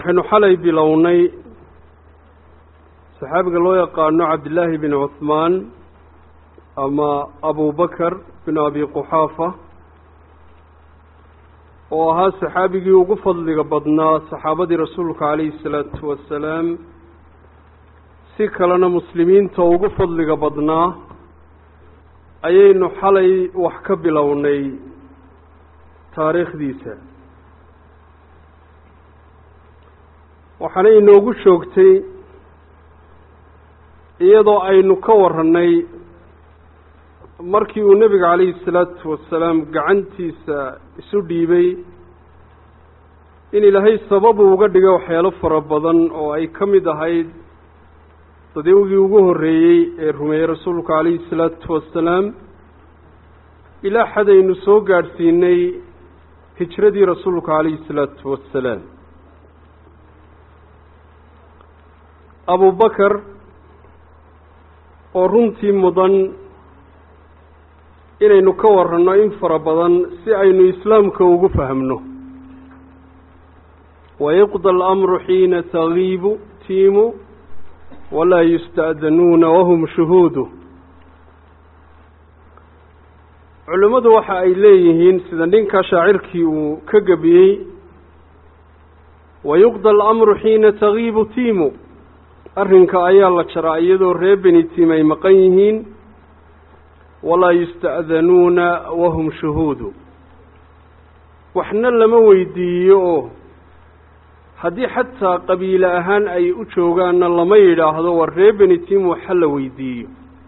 waxaynu xalay bilownay saxaabiga loo yaqaano cabdillaahi bin cuhmaan ama abubakar bin abi quxaafa oo ahaa saxaabigii ugu fadliga badnaa saxaabadii rasuulka calayhi salaatu wasalaam si kalena muslimiinta ugu fadliga badnaa ayaynu xalay wax ka bilownay taariikhdiisa waxaana inoogu joogtay iyadoo aynu ka warannay markii uu nebiga calayhi salaatu wasalaam gacantiisa isu dhiibay in ilaahay sababu uga dhigay waxyaalo fara badan oo ay ka mid ahayd dadawgii ugu horreeyey ee rumeeyey rasuulka calayhi salaatu wasalaam ilaa xadaynu soo gaadhsiinay hijradii rasuulka calayhi salaatu wasalaam abubakar oo runtii mudan inaynu ka waranno in fara badan si aynu islaamka ugu fahmno wayuqda alamru xiina tagiibu tiimu walaa yusta'danuuna wahum shuhuudu culimmadu waxa ay leeyihiin sida ninka shaacirkii uu ka gebiyey wayuqda alamru xiina tagiibu tiimu arrinka ayaa la jaraa iyadoo reer beni tiim ay maqan yihiin walaa yusta'danuuna wahum shuhuudu waxna lama weydiiyo oo haddii xataa qabiile ahaan ay u joogaanna lama yidhaahdo war reer beni tiim waxa la weydiiyo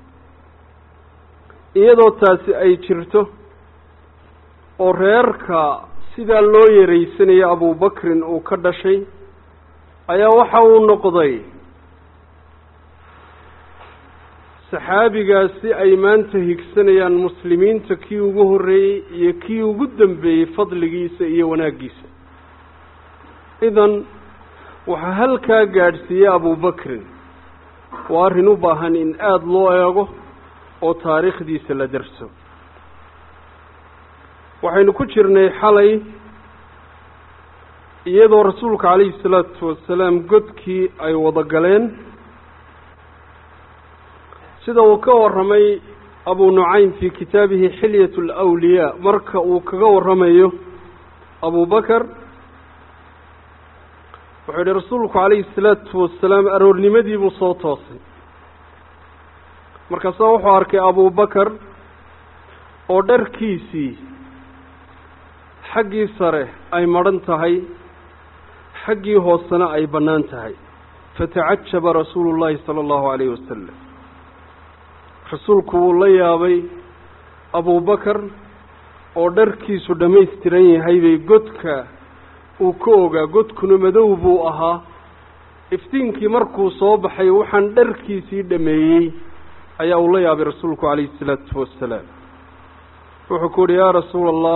iyadoo taasi ay jirto oo reerka sidaa loo yaraysanayo abubakrin uu ka dhashay ayaa waxa uu noqday saxaabigaasi ay maanta higsanayaan muslimiinta kii ugu horreeyey iyo kii ugu dambeeyey fadligiisa iyo wanaaggiisa idan waxaa halkaa gaadhsiiyey abubakrin waa arrin u baahan in aada loo eego oo taariikhdiisa la darso waxaynu ku jirnay xalay iyadoo rasuulka calayhi salaatu wasalaam godkii ay wada galeen sida uu ka warramay abu nucaym fii kitaabihi xilyat alawliyaa marka uu kaga warramayo abubakar wuxuu yihi rasuulku calayhi salaatu wasalaam aroornimadii buu soo toosay markaasaa wuxuu arkay abubakar oo dharkiisii xaggii sare ay madhan tahay xaggii hoosena ay bannaan tahay fatacajaba rasuulu llaahi sala allahu calayhi wasalam rasuulku wuu la yaabay abubakar oo dharkiisu dhammaystiran yahay bay godka uu ka ogaa godkuna madow buu ahaa iftiinkii markuu soo baxay waxaan dharkiisii dhameeyey ayaa uu la yaabay rasuulku calayhi isalaatu wasalaam wuxuu ku uhi yaa rasuula allah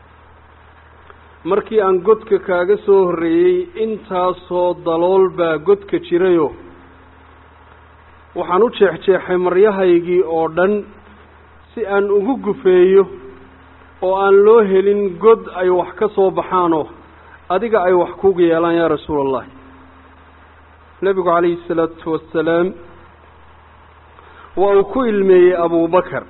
markii aan godka kaaga soo horreeyey intaasoo dalool baa godka jirayo waxaan u jeexjeexay maryahaygii oo dhan si aan ugu gufeeyo oo aan loo helin god ay wax ka soo baxaanoo adiga ay wax kuga yeelaan yaa rasuula allahi nebigu calayhi salaatu wasalaam waa uu ku ilmeeyey abubakar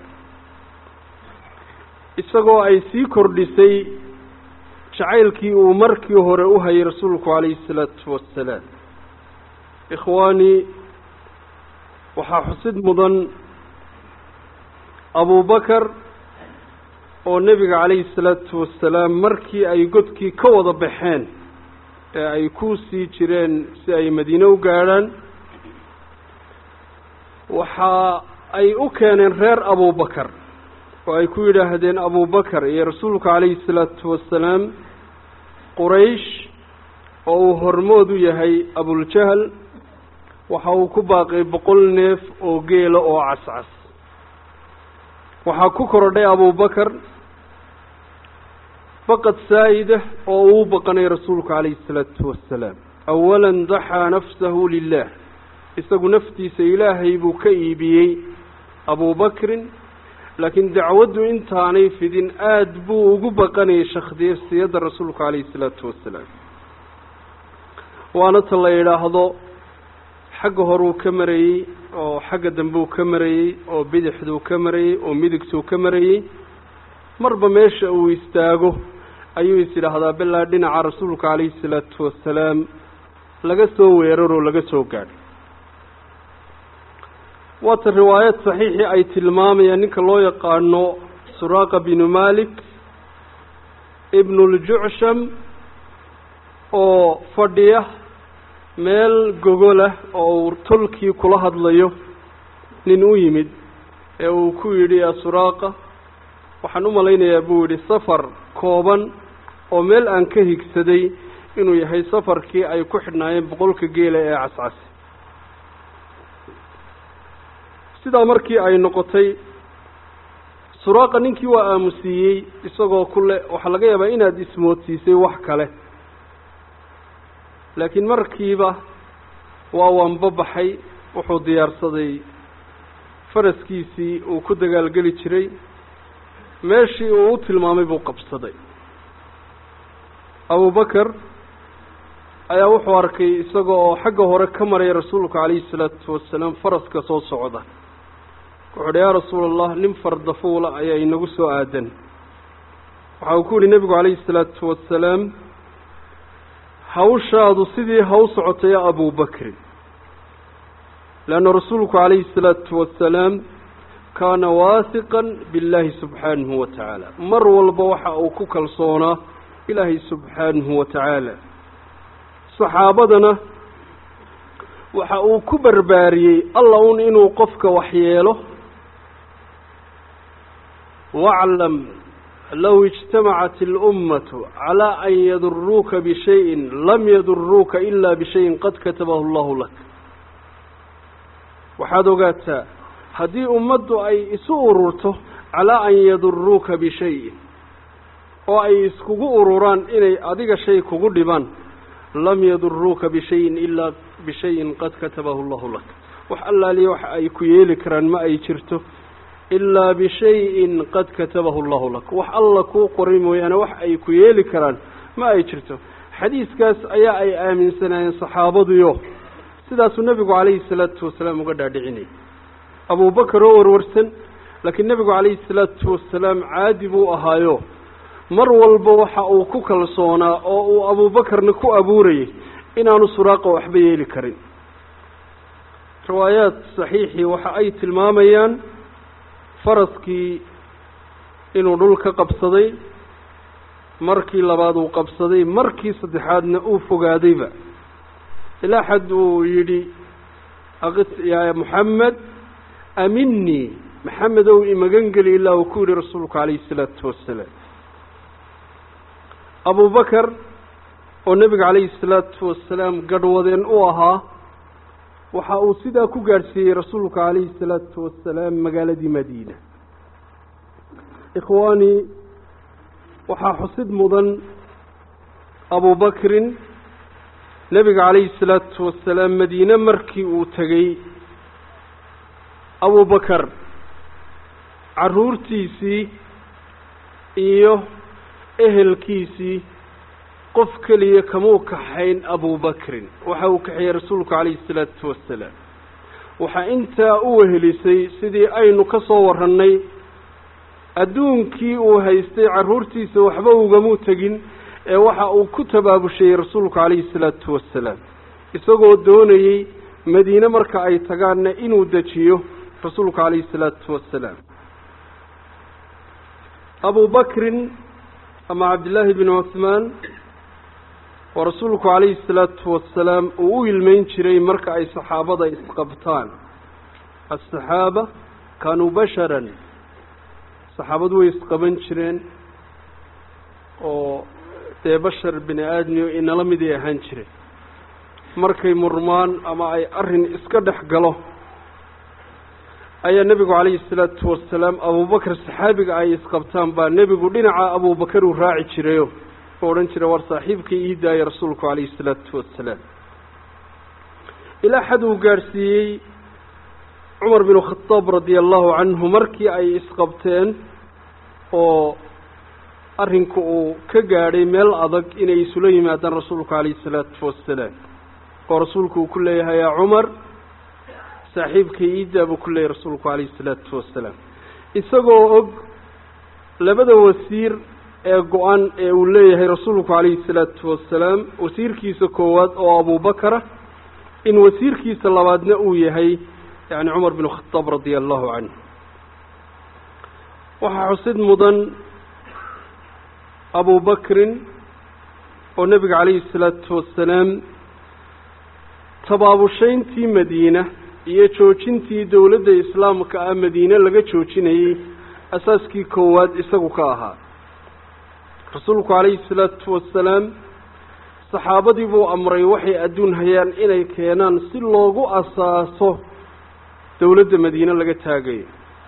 isagoo ay sii kordhisay jacaylkii uu markii hore u hayay rasuulku calayhi salaatu wasalaam ikhwaanii waxaa xusid mudan abubakar oo nebiga calayhi salaatu wasalaam markii ay godkii ka wada baxeen ee ay ku sii jireen si ay madiine u gaadhaan waxa ay u keeneen reer abubakar oo ay ku yidhaahdeen abubakar iyo rasuulka calayhi salaatu wasalaam quraysh oo uu hormood u yahay abuljahl waxa uu ku baaqay boqol neef oo geela oo cascas waxaa ku korodhay abubakar baqad saa'ida oo uu baqanay rasuulku calayhi isalaatu wasalaam awalan daxaa nafsahu lilah isagu naftiisa ilaahay buu ka iibiyey abubakrin laakiin dacwaddu intaanay fidin aada buu ugu baqanayay shakhsiyadda rasuulku calayhi isalaatu wasalaam waana ta la yidhaahdo xagga horuu ka marayey oo xagga dambeu ka marayey oo bidixduu ka marayey oo midigtuu ka marayey marba meesha uu istaago ayuu is yidhaahdaa bilaa dhinaca rasuulka calayhi salaatu wasalaam laga soo weeraroo laga soo gaadho waata riwaayad saxiixii ay tilmaamayaan ninka loo yaqaano suraaqa binu malik ibnuljucsham oo fadhiya meel gogolah oo uu tolkii kula hadlayo nin u yimid ee uu ku yidhi yaa suraaqa waxaan u malaynayaa buu yidhi safar kooban oo meel aan ka higsaday inuu yahay safarkii ay ku xidhnaayeen boqolka geela ee cascasi sidaa markii ay noqotay suraaqa ninkii waa aamusiiyey isagoo kule waxaa laga yaabaa inaad ismoodsiisay wax kale laakiin markiiba waa waanbabaxay wuxuu diyaarsaday faraskiisii uu ku dagaalgeli jiray meeshii uu u tilmaamay buu qabsaday abubakar ayaa wuxuu arkay isaga oo xagga hore ka maraya rasuulka calayhi salaatu wasalaam faraska soo socda wuxuu uhi yaa rasuula allah nin fardafuula ayaa inagu soo aadan waxa uu ku yihi nebigu calayhi salaatu wasalaam hawshaadu sidii haw socotay ya abubakrin leanna rasuulku calayhi salaatu wasalaam kaana waahiqan biاllaahi subxaanahu wa tacaala mar walba waxa uu ku kalsoonaa ilaahay subxaanahu wa tacaala saxaabadana waxa uu ku barbaariyey alla un inuu qofka waxyeelo waclam low ijtamacat اlummatu calaa an yaduruuka bishayin lam yaduruuka ila bishayin qad katabahu allahu lak waxaad ogaataa haddii ummaddu ay isu ururto calaa an yaduruuka bishayin oo ay iskugu ururaan inay adiga shay kugu dhibaan lam yaduruuka bishayin ilaa bishayin qad katabahu allahu lak wax allaaliya wax ay ku yeeli karaan ma ay jirto ilaa bishayin qad katabahu allahu lak wax alla kuu qoray mooyaane wax ay ku yeeli karaan ma ay jirto xadiiskaas ayaa ay aaminsanaayeen saxaabaduyo sidaasuu nebigu calayhi salaatu wasalaam uga dhaadhicinayay abubakar oo warwarsan laakiin nebigu calayhi salaatu wasalaam caadi buu ahaayo mar walba waxa uu ku kalsoonaa oo uu abuubakarna ku abuurayay inaanu suraaqa waxba yeeli karin riwaayaad saxiixii waxa ay tilmaamayaan faraskii inuu dhul ka qabsaday markii labaad uu qabsaday markii saddexaadna uu fogaadayba ilaa xad uu yidhi aqis yaa moxamed aminii maxamed ow imagan geli ilaa uu ku yidhi rasuulku calayhi isalaatu wasalaam abubakar oo nebiga calayhi salaatu wasalaam gadhwadeen u ahaa waxa uu sidaa ku gaadhsiiyey rasuulka calayhi salaatu wasalaam magaaladii madiina ikhwaanii waxaa xusid mudan abubakrin nebiga calayhi salaatu wasalaam madiine markii uu tegey abubakar carruurtiisii iyo ehelkiisii qof keliya kamuu kaxayn abubakrin waxa uu kaxeeyey rasuulku calayhi salaatu wasalaam waxaa intaa u wehelisay sidii aynu ka soo warrannay adduunkii uu haystay carruurtiisa waxba ugamuu tegin ee waxa uu ku tabaabushayey rasuulku calayhi salaatu wasalaam isagoo doonayey madiine marka ay tagaanna inuu dejiyo rasuulku calayhi salaatu wasalaam abubakrin ama cabdillaahi binu cuhmaan oo rasuulku calayhi salaatu wasalaam uu u ilmeyn jiray marka ay saxaabada isqabtaan asaxaaba kaanuu basharan saxaabadu way isqaban jireen oo dee bashar bini aadmiyo inala miday ahaan jireen markay murmaan ama ay arrin iska dhex galo ayaa nebigu calayhi salaatu wasalaam abubakar saxaabiga ay isqabtaan baa nebigu dhinaca abubakar uu raaci jirayo oo odhan jira war saaxiibkii ii daaya rasuulku calayhi salaatu wasalaam ilaa xad uu gaadhsiiyey cumar binu khadaab radia allahu canhu markii ay isqabteen oo arrinku uu ka gaadhay meel adag inay isula yimaadaan rasuulku calayhi salaatu wasalaam oo rasuulku uu ku leeyahay yaa cumar saaxiibka iidaa buu ku leeyahay rasuulku calayhi isalaatu wasalaam isagoo og labada wasiir ee go-an ee uu leeyahay rasuulku calayhi salaatu wasalaam wasiirkiisa koowaad oo abubakara in wasiirkiisa labaadna uu yahay yani cumar bin khadaab radia allahu canhu waxaa xusid mudan abubakrin oo nebiga calayhi salaatu wasalaam tabaabushayntii madiina iyo joojintii dowladda islaamka ah madiine laga joojinayey asaaskii koowaad isagu ka ahaa rasuulku calayhi salaatu wasalaam saxaabadii buu amray waxay adduun hayaan inay keenaan si loogu asaaso dowladda madiine laga taagayo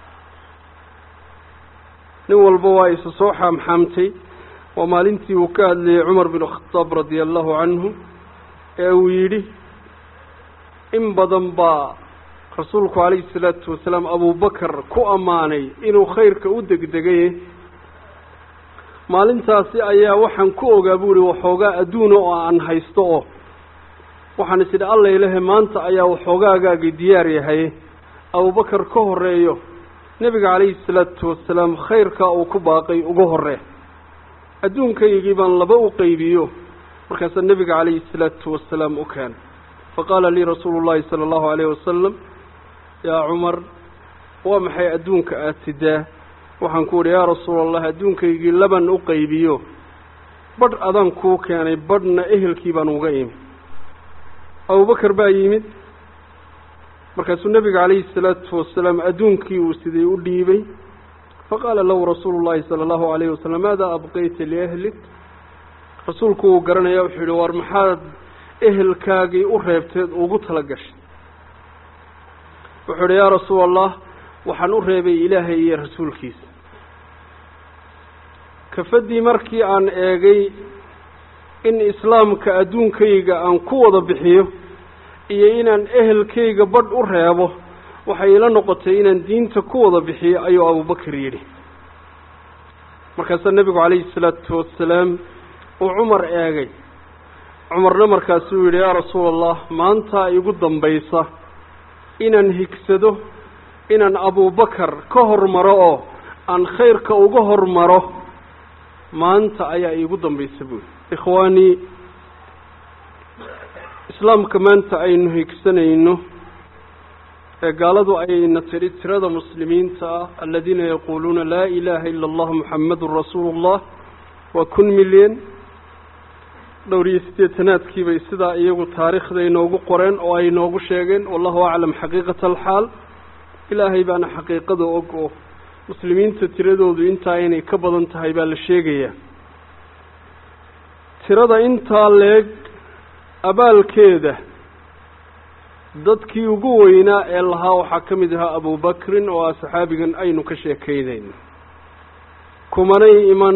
nin walba waa isa soo xaamxaamtay waa maalintii uu ka hadlayay cumar bin khadaab radia allahu canhu ee uu yidhi in badan baa rasuulku calayhi salaatu wasalaam abubakar ku ammaanay inuu khayrka u degdegaye maalintaasi ayaa waxaan ku ogaa bu uhi waxoogaa adduuna oo aan haysto oo waxaan is idhi alla ilahe maanta ayaa waxoogaagaagii diyaar yahay abubakar ka horeeyo nebiga calayhi salaatu wasalaam khayrkaa uu ku baaqay uga horee adduunkaygii baan laba u qaybiyo markaasaa nebiga calayhi salaatu wasalaam u keenay faqaala lii rasuulu llahi sala allahu alayh wasalam yaa cumar waa maxay adduunka aada sidaa waxaan ku idhi yaa rasuula allah adduunkaygii laban u qaybiyo badh adaan kuu keenay badhna ehelkii baan uga imi abubakar baa yimid markaasuu nebiga calayhi salaatu wasalaam adduunkii uu siday u dhiibay faqaala lahu rasuulu llahi sala allahu alayhi wasalam maadaa abqayta liahlik rasuulku uu garanaya wuxuu yihi war maxaad ehelkaagii u reebteed ugu tala gashay wuxuu idhi yaa rasuula allah waxaan u reebay ilaahay iyo rasuulkiisa kafaddii markii aan eegay in islaamka adduunkayga aan ku wada bixiyo iyo inaan ehelkayga badh u reebo waxay ila noqotay inaan diinta ku wada bixiyo ayuu abubakar yidhi markaasaa nebigu calayhi salaatu wasalaam uu cumar eegay cumarna markaasuu yidhi yaa rasuula allah maantaa igu dambaysa inaan higsado inaan abubakar ka hormaro oo aan khayrka uga hormaro maanta ayaa iigu dambaysa buuli ikhwaanii islaamka maanta aynu higsanayno ee gaaladu ayna tidhi tirada muslimiinta ah aladiina yaquuluuna laa ilaaha ila allah muxamadun rasuulu llah waa kun milyan dhowr iyo siddeetanaadkii bay sidaa iyagu taariikhda inoogu qoreen oo ay inoogu sheegeen wallahu aclam xaqiiqata alxaal ilaahay baana xaqiiqada og oo muslimiinta tiradoodu intaa inay ka badan tahay baa la sheegayaa tirada intaa leeg abaalkeeda dadkii ugu weynaa ee lahaa waxaa ka mid ahaa abubakrin oo ah saxaabigan aynu ka sheekaynayno kumanay iman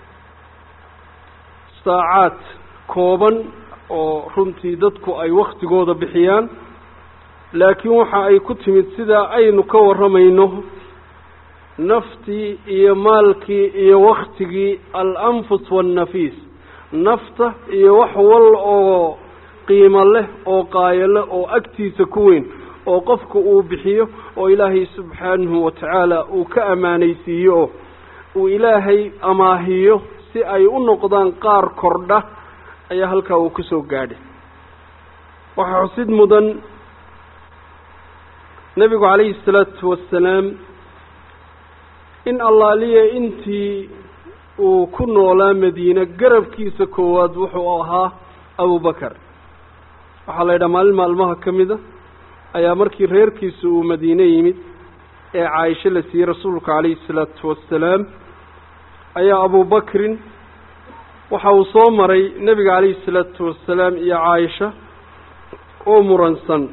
saacaad kooban oo runtii dadku ay waktigooda bixiyaan laakiin waxa ay ku timid sidaa aynu ka warramayno naftii iyo maalkii iyo waktigii al-anfus waannafiis nafta iyo wax wal oo qiimo leh oo qaayo leh oo agtiisa ku weyn oo qofku uu bixiyo oo ilaahay subxaanahu watacaala uu ka ammaanaysiiyo oo uu ilaahay amaahiyo si ay u noqdaan qaar kordha ayaa halkaa uu ku soo gaadhay waxaa xusid mudan nebigu calayhi salaatu wasalaam in allaaliya intii uu ku noolaa madiine garabkiisa koowaad wuxuu ahaa abubakar waxaa la yidhaha maalin maalmaha ka mida ayaa markii reerkiisa uu madiine yimid ee caaisho la siiyey rasuulka calayhi salaatu wasalaam ayaa abubakrin waxa uu soo maray nebiga calayhi salaatu wasalaam iyo caaisha oo muransan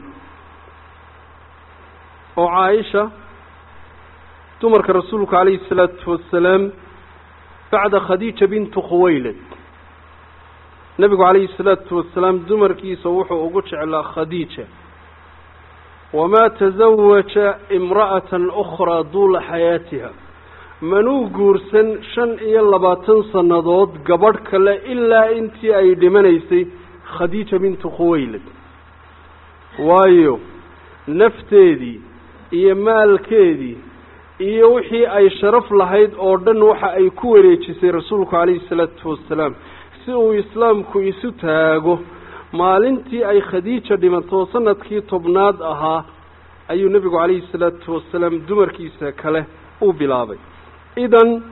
oo caaisha dumarka rasuulka calayhi salaatu wasalaam bacda khadiija bintu khuwaylad nebigu calayhi salaatu wasalaam dumarkiisa wuxuu ugu jeclaa khadiija wamaa tasawaja imra'atan ukhraa duula xayaatiha manuu guursan shan iyo labaatan sannadood gabadh kale ilaa intii ay dhimanaysay khadiija bintu khuwaylad waayo nafteedii iyo maalkeedii iyo wixii ay sharaf lahayd oo dhan waxa ay ku wareejisay rasuulku calayhi salaatu wasalaam si uu islaamku isu taago maalintii ay khadiija dhimato sanadkii tobnaad ahaa ayuu nebigu calayhi salaatu wasalaam dumarkiisa kale u bilaabay idan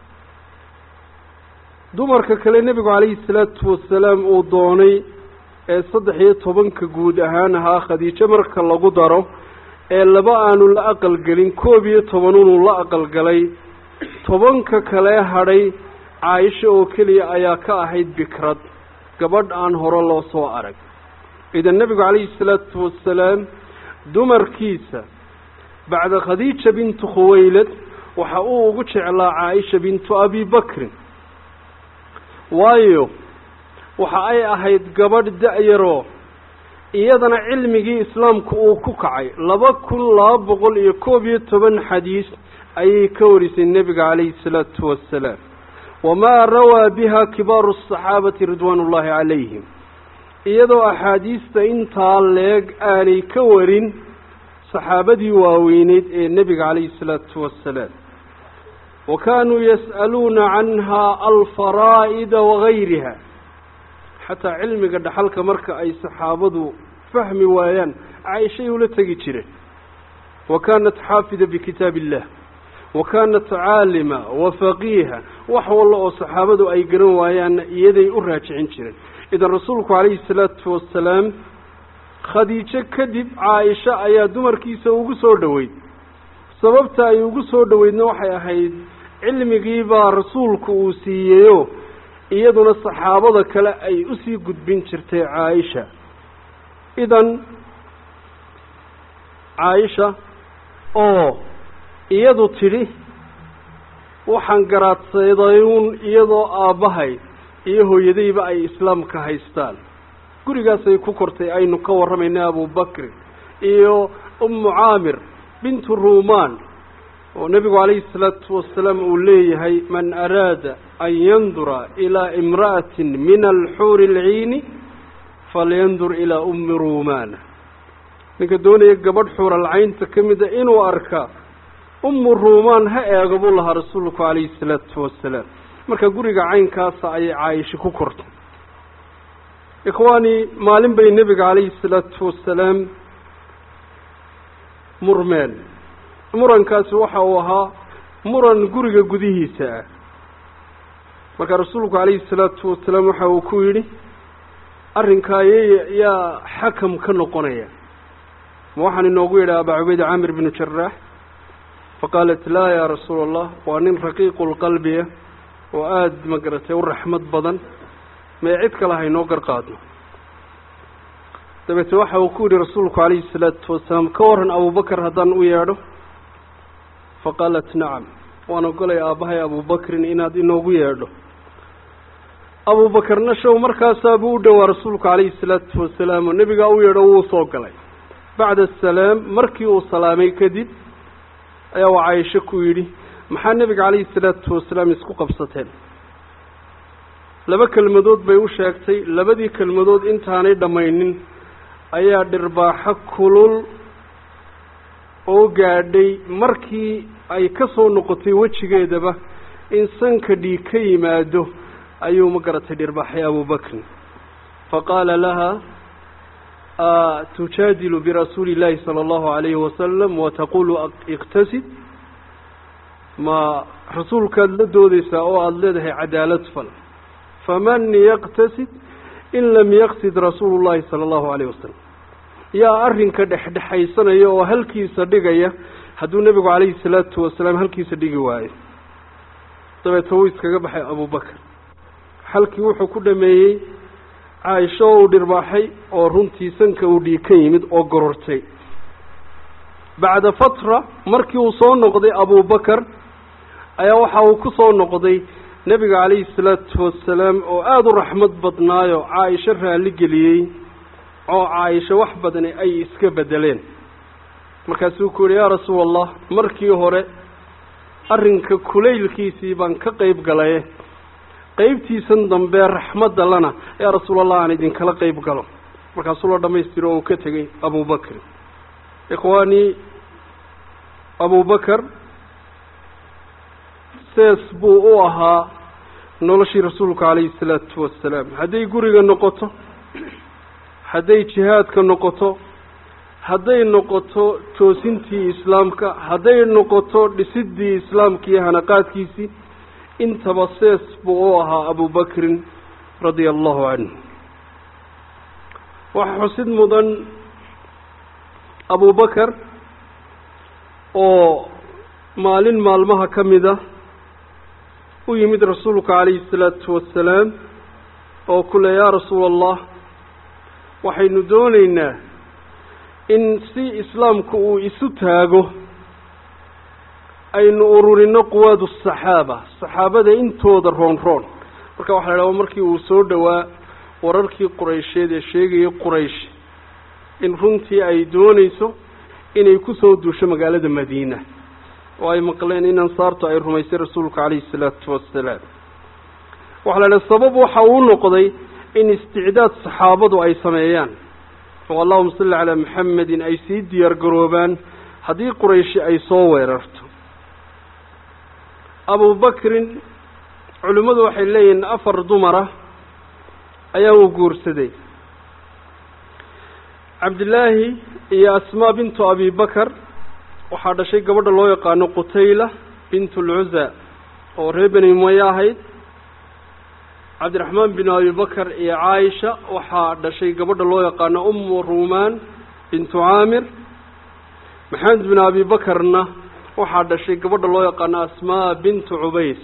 dumarka kale nebigu calayhi salaatu wasalaam uu doonay ee saddex iyo tobanka guud ahaan ahaa khadiijo marka lagu daro ee laba aanu la aqalgelin koob iyo tobanunuu la aqalgalay tobanka kale hadhay caaisha oo keliya ayaa ka ahayd bikrad gabadh aan hore loo soo arag idan nebigu calayhi salaatu wasalaam dumarkiisa bacda khadiija bintu khuwaylad waxa uu ugu jeclaa caaisha bintu abi bakrin waayo waxa ay ahayd gabadh da-yaroo iyadana cilmigii islaamku uu ku kacay laba kun laba boqol iyo koob iyo toban xadiis ayay ka warisay nebiga calayhi salaatu wasalaam wamaa rawaa biha kibaaru asaxaabati ridwaan ullaahi calayhim iyadoo axaadiista intaa leeg aanay ka warin saxaabadii waaweyneyd ee nebiga calayhi salaatu wasalaam wa kaanuu yas'aluuna canha alfaraa'ida wagayriha xataa cilmiga dhaxalka marka ay saxaabadu fahmi waayaan caaishay ula tegi jireen wa kaanat xaafida bikitaab illah wa kaanat caalima wa faqiiha wax walla oo saxaabadu ay garan waayaanna iyaday u raajicin jireen idan rasuulku calayhi salaatu wasalaam khadiijo kadib caaisha ayaa dumarkiisa ugu soo dhoweyd sababta ay ugu soo dhoweydna waxay ahayd cilmigii baa rasuulku uu siiyeyo iyaduna saxaabada kale ay usii gudbin jirtay caaisha idan caaisha oo iyadu tidhi waxaan garaadsaydayuun iyadoo aabbahay iyo hooyadayba ay islaamka haystaan gurigaasay ku kortay aynu ka warramayna abubakrin iyo ummu caamir bintu ruumaan oo nebigu calayhi salaatu wasalaam uu leeyahay man araada an yandura ilaa imra'atin min alxuuri alciini falyandur ilaa ummi ruumaana ninka doonaya gabadh xuuralcaynta ka mida inuu arka ummu ruumaan ha eego buu lahaa rasuulku calayhi salaatu wasalaam marka guriga caynkaasa ayay caaisha ku kortay ikhwaanii maalin bay nebiga calayhi salaatu wasalaam murmeen murankaasi waxa uu ahaa muran guriga gudihiisa ah marka rasuulku calayhi salaatu wasalaam waxa uu ku yidhi arrinkaa y yaa xakam ka noqonaya ma waxaan inoogu yidhi abaa cubayda caamir binu jaraax faqaalat laa yaa rasuula allah waa nin raqiiqulqalbiya oo aada magaratay u raxmad badan mee cid kale haynoo garqaadno dabeete waxa uu ku yidhi rasuulku calayhi salaatu wasalaam ka waran abubakar haddaan u yeedho faqaalat nacam waan ogolay aabbahay abubakrin inaad inoogu yeedho abubakarna show markaasaabuu u dhowaa rasuulku calayhi salaatu wasalaam oo nebigaa u yeedho wuu soo galay bacda asalaam markii uu salaamay kadib ayaa waa caaisho ku yidhi maxaa nebiga calayhi salaatu wasalaam isku qabsateen laba kelmadood bay u sheegtay labadii kelmadood intaanay dhammaynin ayaa dhirbaaxo kulul oo gaadhay markii ay ka soo noqotay wejigeedaba in sanka dhiig ka yimaado ayuu ma garatay dhirbaaxay abubakrin faqaala laha tujaadilu birasuuli illaahi sala allahu alayhi wasalam wataqulu iqtasid ma rasuulkaad la doodeysaa oo aada leedahay cadaalad fal faman yaqtasid in lam yaqsid rasuulu llahi sala allahu alayh wasalam yaa arrinka dhexdhexaysanaya oo halkiisa dhigaya hadduu nebigu calayhi salaatu wasalaam halkiisa dhigi waayo dabeeta wuu iskaga baxay abubakar halkii wuxuu ku dhameeyey caaisho oo uu dhirbaaxay oo runtii sanka uu dhiig ka yimid oo gorortay bacda fatra markii uu soo noqday abubakar ayaa waxa uu ku soo noqday nebiga calayhi salaatu wasalaam oo aada u raxmad badnaayo caaisho raalli geliyey oo caaisho wax badani ay iska bedeleen markaasuu ku yihi yaa rasuula allah markii hore arrinka kulaylkiisii baan ka qeyb galaye qeybtiisan dambe raxmadda lana yaa rasuulallah aan idinkala qeyb galo markaasuu la dhamaystiro oo uu ka tegey abubakrin ikhwaanii abubakar sees buu u ahaa noloshii rasuulka calayhi salaatu wasalaam hadday guriga noqoto hadday jihaadka noqoto hadday noqoto toosintii islaamka hadday noqoto dhisidii islaamka iyo hanaqaadkiisii intaba sees buu u ahaa abubakrin radia allahu canhu waxaa xusid mudan abubakar oo maalin maalmaha ka mida u yimid rasuulka calayhi salaatu wasalaam oo ku le yaa rasuula allah waxaynu doonaynaa in si islaamku uu isu taago aynu ururino quwaadu saxaaba saxaabada intooda roon roon marka waxa la idhaha markii uu soo dhowaa wararkii quraysheed ee sheegayay quraysh in runtii ay doonayso inay kusoo duusho magaalada madiina oo ay maqleen in ansaartu ay rumaysay rasuulka calayhi salaatu wasalaam waxaa la idhaha sabab waxa uu noqday in isticdaad saxaabadu ay sameeyaan oo allahuma salli calaa maxamedin ay sii diyaar garoobaan haddii qurayshi ay soo weerarto abubakrin culimmadu waxay leeyihiin afar dumara ayaa uu guursaday cabdillaahi iyo asmaa bintu abi bakar waxaa dhashay gabadha loo yaqaano qutayla bintu lcuza oo reer beni umaye ahayd cabdiraxmaan bin abi bakar iyo caaisha waxaa dhashay gabadha loo yaqaano umu ruumaan bintu caamir maxamed bin abi bakarna waxaa dhashay gabadha loo yaqaano asmaa bintu cubays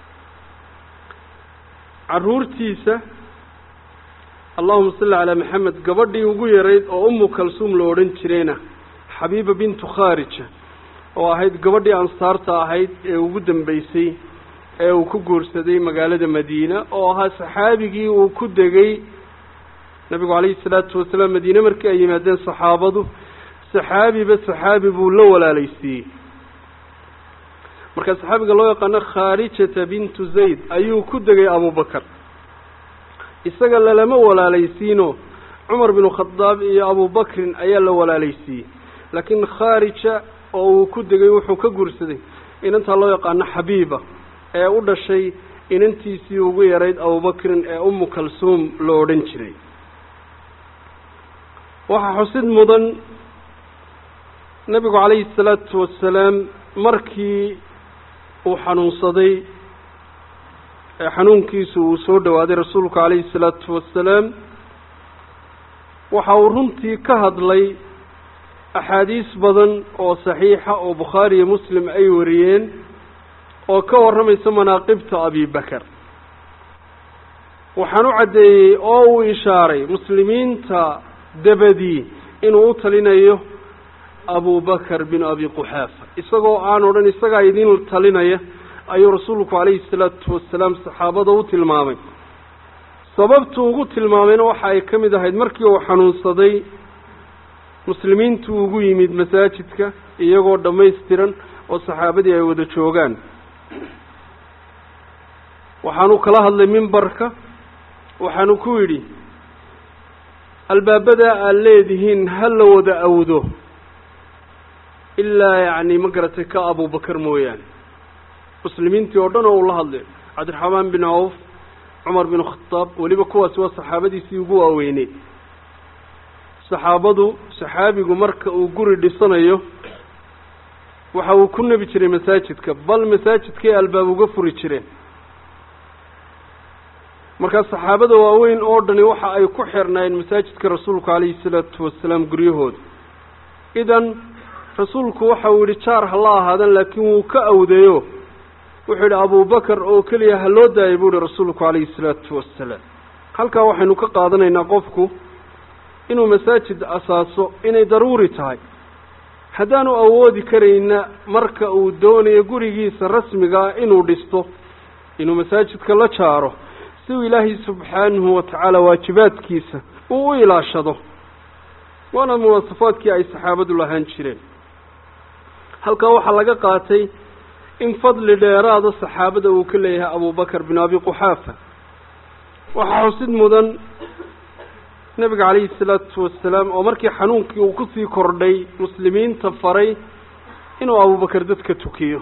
caruurtiisa allahuma salli calaa maxamed gabadhii ugu yarayd oo umu kalsuum la odhan jirayna xabiiba bintu khaarija oo ahayd gabadhii ansaarta ahayd ee ugu dambeysay ee uu ku guursaday magaalada madiina oo ahaa saxaabigii uu ku degay nabigu calayhi salaatu wasalaam madiine markii ay yimaadeen saxaabadu saxaabiba saxaabi buu la walaalaysiiyey marka saxaabiga loo yaqaano khaarijata bintu zayd ayuu ku degay abubakar isaga lalama walaalaysiino cumar binu khadaab iyo abubakrin ayaa la walaalaysiiyey laakiin khaarija oo uu ku degay wuxuu ka guursaday inantaa loo yaqaano xabiiba ee u dhashay inantiisii ugu yarayd abubakrin ee umu kalsuum la odhan jiray waxaa xusid mudan nebigu calayhi salaatu wasalaam markii uu xanuunsaday ee xanuunkiisu uu soo dhowaaday rasuulku calayhi salaatu wasalaam waxa uu runtii ka hadlay axaadiis badan oo saxiixa oo bukhaari iyo muslim ay wariyeen oo ka warramaysa manaaqibta abibakar waxaan u caddeeyey oo uu ishaaray muslimiinta dabadii inuu u talinayo abubakar bin abi quxaafa isagoo aan odhan isagaa idin talinaya ayuu rasuulku calayhi salaatu wasalaam saxaabada u tilmaamay sababtu ugu tilmaamayna waxa ay ka mid ahayd markii uu xanuunsaday muslimiintu ugu yimid masaajidka iyagoo dhammaystiran oo saxaabadii ay wada joogaan waxaanu kala hadlay mimbarka waxaanu ku yidhi albaabadaa aad leedihiin ha la wada awdo ilaa yacni ma garatay ka abubakar mooyaane muslimiintii oo dhan oo uu la hadlay cabdiraxmaan bin cawf cumar bin khataab weliba kuwaasi waa saxaabadiisii ugu waaweyneyd saxaabadu saxaabigu marka uu guri dhisanayo waxa uu ku nebi jiray masaajidka bal masaajidkay albaab uga furi jireen markaa saxaabada waaweyn oo dhani waxa ay ku xirnaayeen masaajidka rasuulku calayhi salaatu wasalaam guryahooda idan rasuulku waxa uu yidhi jaar ha la ahaadan laakiin wuu ka awdeeyo wuxuu yidhi abubakar oo keliya ha loo daayay buu yihi rasuulku calayhi salaatu wasalaam halkaa waxaynu ka qaadanaynaa qofku inuu masaajid asaaso inay daruuri tahay haddaanu awoodi karayna marka uu doonayo gurigiisa rasmigaa inuu dhisto inuu masaajidka la jaaro si uu ilaahay subxaanahu watacaala waajibaadkiisa uu u ilaashado waana muwaasafaadkii ay saxaabadu lahaan jireen halkaa waxaa laga qaatay in fadli dheeraada saxaabada uu ka leeyahay abubakar bin abi quxaafa waxaa xusid mudan nebiga calayhi salaatu wasalaam oo markii xanuunkii uu kusii kordhay muslimiinta faray inuu abubakar dadka tukiyo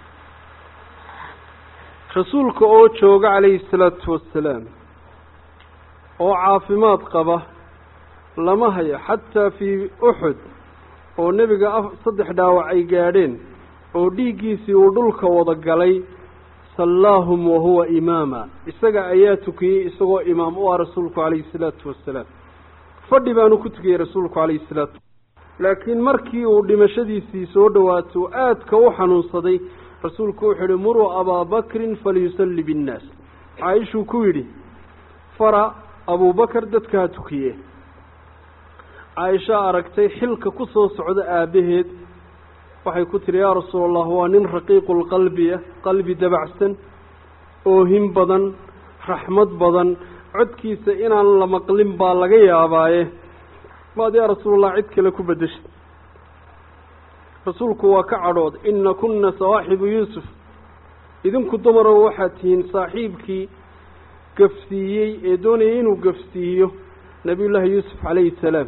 rasuulka oo jooga calayhi salaatu wasalaam oo caafimaad qaba lama hayo xataa fii uxud oo nebiga a saddex dhaawac ay gaadheen oo dhiiggiisii uu dhulka wada galay sallaahum wahuwa imaama isaga ayaa tukiyey isagoo imaam u ah rasuulku calayhi salaatu wasalaam fadhi baanu ku tukiyey rasuulku calayhi salaatu laakiin markii uu dhimashadiisii soo dhowaato aadka u xanuunsaday rasuulku wuxuu yihi muruu abaa bakrin falyusalli binnaas caaishuu ku yidhi fara abuubakar dadka ha tukiye caaisha aragtay xilka ku soo socda aabbaheed waxay ku tihi yaa rasuul allah waa nin raqiiqulqalbiya qalbi dabacsan oohin badan raxmad badan codkiisa inaan la maqlin baa laga yaabaaye maad yaa rasuulallah cid kale ku beddeshay rasuulku waa ka cadhood ina kunna sawaaxibu yuusuf idinku dumarow waxaad tihiin saaxiibkii gafsiiyey ee doonayay inuu gafsiiyo nabiyullaahi yuusuf calayhi salaam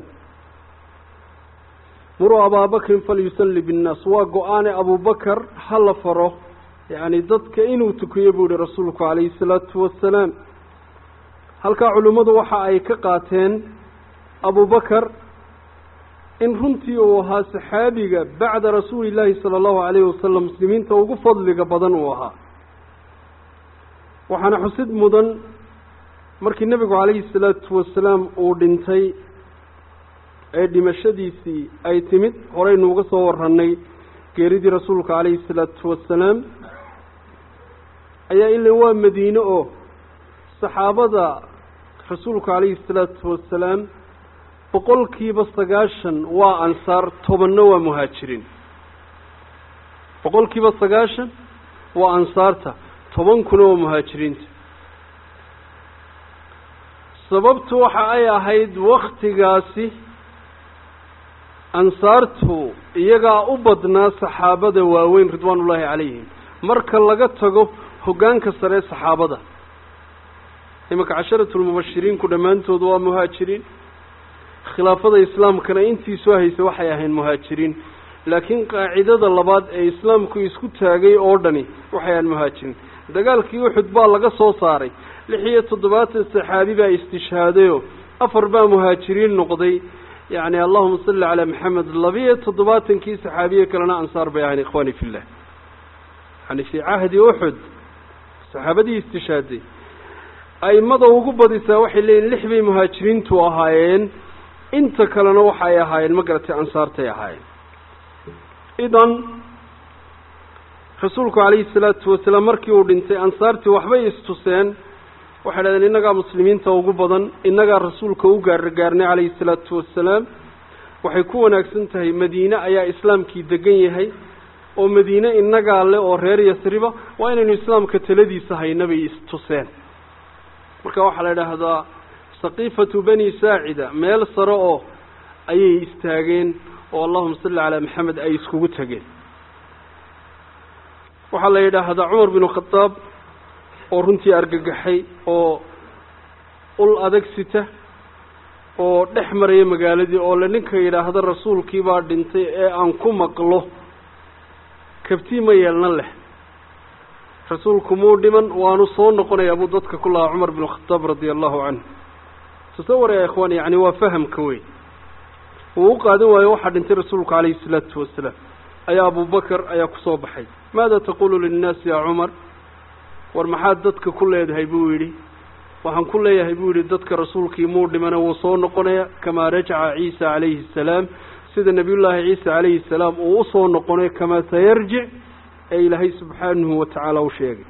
muruu abaabakrin falyusalli binnaas waa go-aane abubakar ha la faro yacni dadka inuu tukiyo buu yihi rasuulku calayhi salaatu wasalaam halkaa culimmadu waxa ay ka qaateen abubakar in runtii uu ahaa saxaabiga bacda rasuuli illaahi sala allahu calayhi wasalam muslimiinta ugu fadliga badan uu ahaa waxaana xusid mudan markii nebigu calayhi salaatu wasalaam uu dhintay ee dhimashadiisii ay timid horeynu uga soo warranay geeridii rasuulka calayhi salaatu wasalaam ayaa ila waa madiine oo saxaabada rasuulku calayhi salaatu wasalaam boqolkiiba sagaashan waa ansaar tobanna waa muhaajiriin boqolkiiba sagaashan waa ansaarta tobankuna waa muhaajiriinta sababtu waxa ay ahayd waktigaasi ansaartu iyagaa u badnaa saxaabada waaweyn ridwaanullaahi calayhim marka laga tago hoggaanka sare saxaabada imanka casharatulmubashiriinku dhammaantood waa muhaajiriin khilaafada islaamkana intii soo haysay waxay ahayn muhaajiriin laakiin qaacidada labaad ee islaamku isku taagay oo dhani waxay ahayn muhaajiriin dagaalkii uxud baa laga soo saaray lix iyo toddobaatan saxaabi baa istishhaadayoo afar baa muhaajiriin noqday yacni allahuma salli calaa maxamed labiyo toddobaatankii saxaabiye kalena ansaar bay ahayn ikhwaani fillah yani fii cahdi uxud saxaabadii istishhaaday aimada ugu badisaa waxay leeyihin lix bay muhaajiriintu ahaayeen inta kalena waxa ay ahaayeen ma garatay ansaartay ahaayeen idan rasuulku calayhi salaatu wasalaam markii uu dhintay ansaartii waxbay istuseen waxay dhahdeen innagaa muslimiinta ugu badan innagaa rasuulka u gaargaarnay calayhi salaatu wasalaam waxay ku wanaagsan tahay madiine ayaa islaamkii degan yahay oo madiine innagaa le oo reer yasriba waa inaynu islaamka taladiisa hayna bay istuseen marka waxaa la idhaahdaa saqiifatu bani saacida meel sare oo ayay istaageen oo allahuma salli calaa maxamed ay iskugu tegeen waxaa la yidhaahdaa cumar binu khadaab oo runtii argagaxay oo ul adag sita oo dhex maraya magaaladii oo le ninka yidhaahda rasuulkii baa dhintay ee aan ku maqlo kabtii ma yeelna leh rasuulku muu dhiman waanu soo noqonayaa buu dadka ku lahaa cumar binu khadaab radia allahu canhu tasawar ya ikhwaan yacni waa fahamka wey uu u qaadan waayo waxaa dhintay rasuulku calayhi salaatu wasalaam ayaa abubakar ayaa kusoo baxay maada taqulu linnaasi yaa cumar war maxaad dadka ku leedahay buu yidhi waxaan ku leeyahay buu yidhi dadka rasuulkii muu dhimana wuu soo noqonaya kamaa rajaca ciisa calayhi asalaam sida nebiyullaahi ciisa calayhi salaam uu usoo noqonay kamaa sayarjic ee ilaahay subxaanahu wa tacaala u sheegay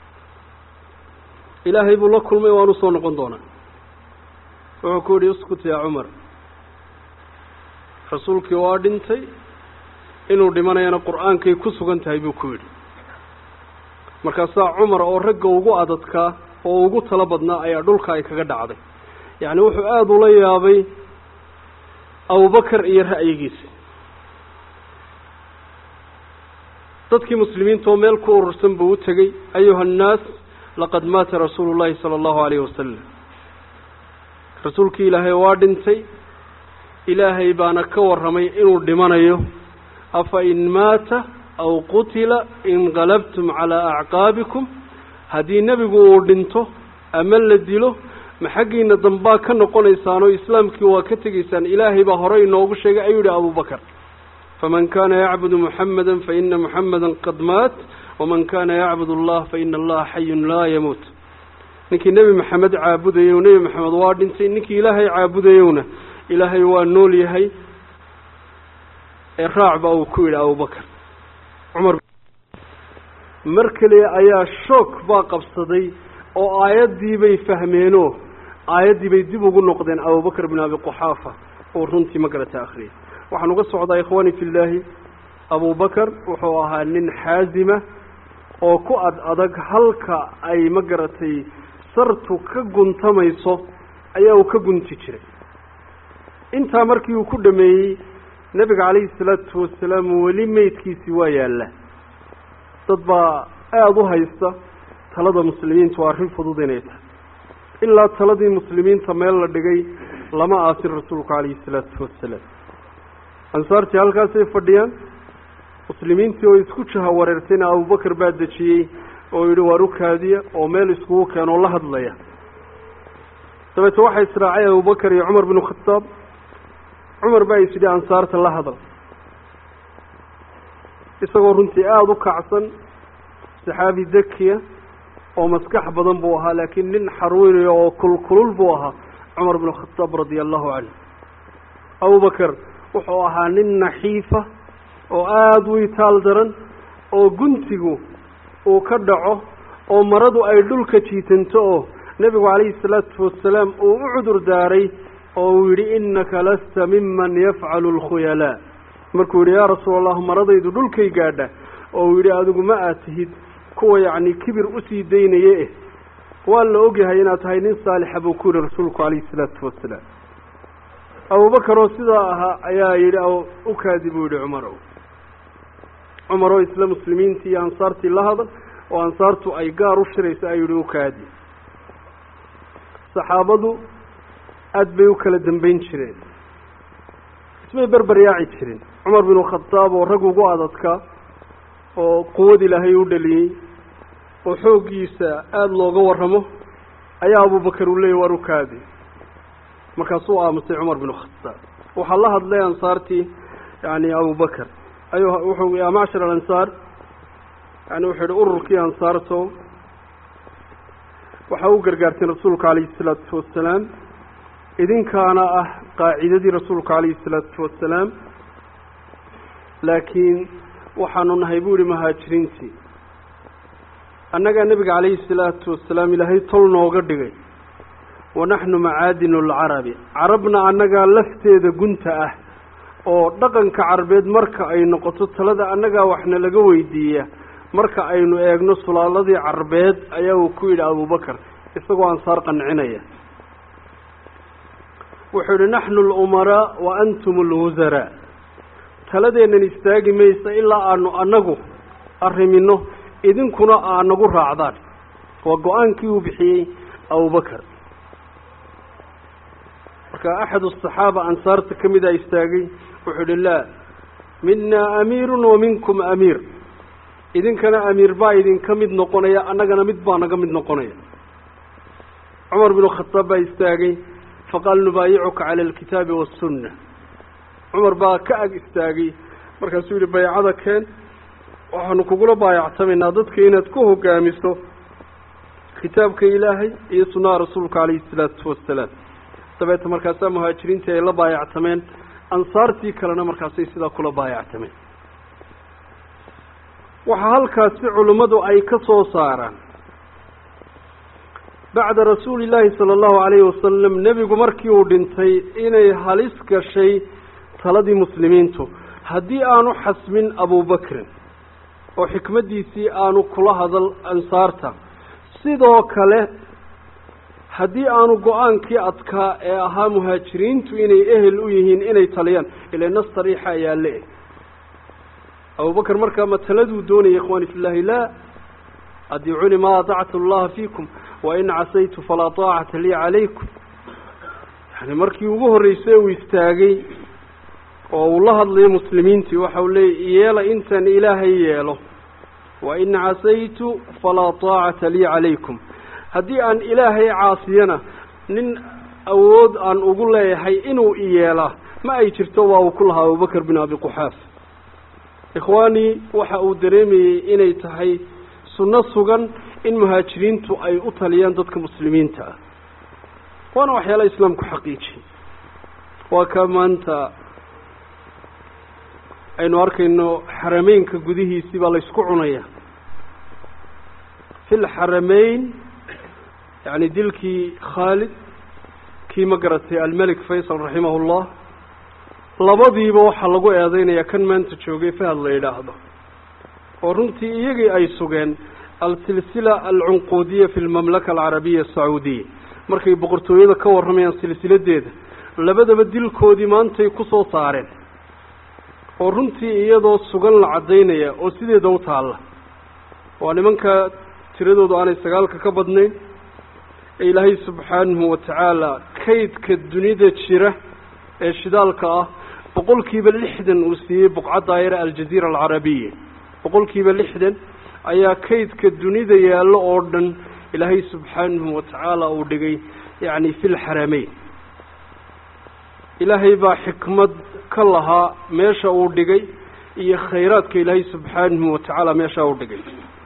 ilaahay buu la kulmay waan usoo noqon doonaa wuxuu ku yidhi uskut yaa cumar rasuulkii waa dhintay inuu dhimanayana qur-aankay ku sugan tahay buu ku yidhi markaasaa cumar oo ragga ugu adadkaa oo ugu talo badnaa ayaa dhulka ay kaga dhacday yacni wuxuu aada ula yaabay abubakar iyo ra'yigiisa dadkii muslimiinta oo meel ku urursan buu u tegey ayuha annaas laqad maata rasuulu llahi sala allahu alayhi wasalam rasuulkii ilaahay waa dhintay ilaahay baana ka warramay inuu dhimanayo afa in maata aw qutila inqalabtum calaa acqaabikum haddii nebigu uu dhinto ama la dilo ma xaggiina dambaa ka noqonaysaanoo islaamkii waa ka tegaysaan ilaahay baa hore inoogu sheegay ayuu yihi abubakar faman kana yacbudu muxamada faina muxamada qad maat waman kana yacbud allah faina allaha xayun laa yamuut ninkii nebi maxamed caabudayow nebi maxamed waa dhintay ninkii ilaahay caabudayowna ilaahay waa nool yahay ee raac ba uu ku yidhi abubakar cumar mar keliya ayaa shoog baa qabsaday oo aayaddii bay fahmeenoo aayaddii bay dib ugu noqdeen abubakar bin abi quxaafa oo runtii ma garata akhriyay waxaan uga socdaa ikhwaani fillaahi abubakar wuxuu ahaa nin xaazima oo ku ad adag halka ay ma garatay sartu ka guntamayso ayaa uu ka gunti jiray intaa markii uu ku dhameeyey nebiga calayhi salaatu wasalaam weli meydkiisii waa yaalla dad baa aada u haysta talada muslimiintu waa arrin fudud inay tahay ilaa taladii muslimiinta meel la dhigay lama aasin rasuulku calayhi salaatu wasalaam ansaartii halkaasay fadhiyaan muslimiintii oo isku jaha wareertayna abubakar baa dejiyey oo yidhi waar u kaadiya oo meel iskugu keenoo la hadlaya dabeete waxaa israacay abubakar iyo cumar binu khataab cumar baa is yidhi ansaarta la hadal isagoo runtii aada u kacsan saxaabi dakiya oo maskax badan buu ahaa laakiin nin xarweynayo oo kulkulul buu ahaa cumar binu khataab radia allahu canhu abubakar wuxuu ahaa nin naxiifa oo aada u itaal daran oo guntigu uu ka dhaco oo maradu ay dhulka jiitanto oo nebigu calayhi salaatu wasalaam uu u cudur daaray oo uu yidhi innaka lasta miman yafcalu alkhuyalaa markuu yidhi yaa rasuul allah maradaydu dhulkay gaadha oo uu yidhi adigu ma aad tihid kuwa yacni kibir usii daynaye eh waa la ogyahay inaad tahay nin saalixa buu ku yihi rasuulku calayhi salaatu wasalaam abubakar oo sidaa ahaa ayaa yidhi u kaadi buu yidhi cumarow cumar oo isla muslimiintii iyo ansaartii la hadal oo ansaartu ay gaar u shirayso ayuu yihi u kaadi saxaabadu aada bay u kala dambeyn jireen ismay berber yaaci jirin cumar binu khadaab oo rag ugu adadkaa oo quwad ilaahay u dhaliyey oo xooggiisa aada looga warramo ayaa abubakar uu leeyay waar u kaadi markaasuu aamusay cumar binu khadaab waxaa la hadlay ansaartii yani abubakar ayuu wuxuu yaa macshar alansaar yani wuxuu yihi ururkii ansaarto waxaa u gargaarteen rasuulka calayhi salaatu wasalaam idinkaana ah qaacidadii rasuulka calayhi salaatu wasalaam laakiin waxaanu nahay buu yihi muhaajiriintii annagaa nebiga calayhi salaatu wasalaam ilaahay tol nooga dhigay wanaxnu macaadinu alcarabi carabna annagaa lafteeda gunta ah oo dhaqanka carabeed marka ay noqoto talada annagaa waxna laga weydiiya marka aynu eegno sulaaladii carbeed ayaa uu ku yidhi abubakar isagoo ansaar qancinaya wuxuu yihi naxnu alumaraa wa antum alwusaraa taladeennan istaagi maysa ilaa aanu annagu arrimino idinkuna aa nagu raacdaan waa go-aankii uu bixiyey abubakar marka axad asaxaaba ansaarta ka mida istaagay wuxuu yihi laa minaa amiirun wa minkum amiir idinkana amiir baa idinka mid noqonaya annagana mid baa naga mid noqonaya cumar binu khataab baa istaagay faqaal nubaayicuka cala alkitaabi waassunna cumar baa ka ag istaagay markaasuu yihi baycada keen waxaanu kugula baayactamaynaa dadka inaad ku hogaamiso kitaabka ilaahay iyo sunnaha rasuulka calayhi salaatu wasalaam dabeeta markaasaa muhaajiriintii ay la baayactameen ansaartii kalena markaasay sidaa kula baayactameen waxaa halkaasi culimmadu ay ka soo saaraan bacda rasuuli illaahi sala allahu calayhi wasalam nebigu markii uu dhintay inay halis gashay taladii muslimiintu haddii aanu xasmin abubakrin oo xikmaddiisii aanu kula hadal ansaarta sidoo kale haddii aanu go-aankii adkaa ee ahaa muhaajiriintu inay ehel u yihiin inay taliyaan ila nas sariixa ayaa le-eg abubakar markaa ma taladuu doonaya ikhwaani fillahi laa adiicuni maa atactu allaha fiikum wain casaytu falaa taacata lii calaykum yani markii ugu horreysay uu istaagay oo uu la hadlayo muslimiintii waxa uu leeyay yeela intaan ilaahay yeelo wa in casaytu falaa taacata lii calaykum haddii aan ilaahay caasiyana nin awood aan ugu leeyahay inuu iyeelaa ma ay jirto waa uu ku lahaa abubakr bin abi quxaaf ikhwaanii waxa uu dareemayey inay tahay sunno sugan in muhaajiriintu ay u taliyaan dadka muslimiinta ah waana waxyaala islaamku xaqiijiyey waa ka maanta aynu arkayno xarameynka gudihiisii baa laysku cunaya fi lxarameyn yani dilkii khaalid kii ma garatay almelik faysal raximahullah labadiiba waxaa lagu eedeynaya kan maanta joogay fahad la yidhaahdo oo runtii iyagii ay sugeen alsilsila alcunquudiya fi lmamlaka alcarabiya asacuudiya markay boqortooyada ka warramayaan silsiladeeda labadaba dilkoodii maantay kusoo saareen oo runtii iyadoo sugan la caddaynaya oo sideeda u taalla waa nimanka tiradoodu aanay sagaalka ka badnayn ee ilaahay subxaanahu watacaala kaydka dunida jira ee shidaalka ah boqol kiiba lixdan uu siiyey buqcadda ayara aljaziira alcarabiya boqol kiiba lixdan ayaa kaydka dunida yaallo oo dhan ilaahay subxaanahu watacaala uu dhigay yacni fi lxarameyn ilaahay baa xikmad ka lahaa meesha uu dhigay iyo khayraadka ilaahay subxaanahu watacaala meesha uu dhigay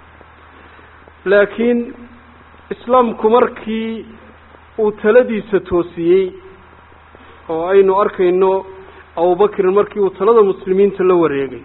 laakiin islaamku markii uu taladiisa toosiyey oo aynu arkayno abubakrin markii uu talada muslimiinta la wareegay